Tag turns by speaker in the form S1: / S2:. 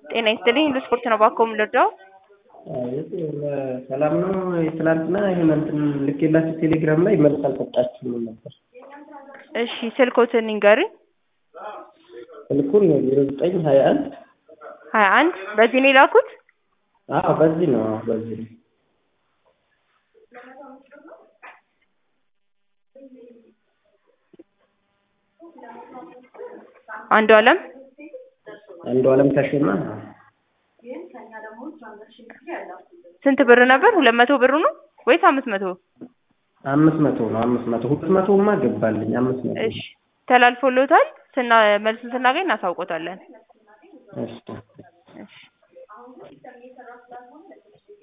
S1: ጤና ይስጥልኝ ለስፖርት ነው ባኮ የምንረዳው?
S2: አቤት ሰላም ነው። ትናንትና ይሄን እንትን ልኬላችሁ ቴሌግራም ላይ መልስ አልሰጣችሁም ነበር።
S1: እሺ ስልኮትን ንገሩኝ።
S2: ስልኩን ዜሮ ዘጠኝ ሀያ አንድ
S1: ሀያ አንድ በዚህ ነው የላኩት?
S2: አዎ በዚህ ነው አዎ በዚህ ነው።
S1: አንዱ አለም
S2: አንዱ አለም ተሾመ
S1: ስንት ብር ነበር? ሁለት መቶ ብሩ ነው ወይስ አምስት መቶ?
S2: አምስት መቶ ነው አምስት መቶ ሁለት መቶማ ገባልኝ አምስት መቶ
S1: እሺ ተላልፎሎታል። ስና መልሱን ስናገኝ እናሳውቆታለን።
S2: እሺ
S1: እሺ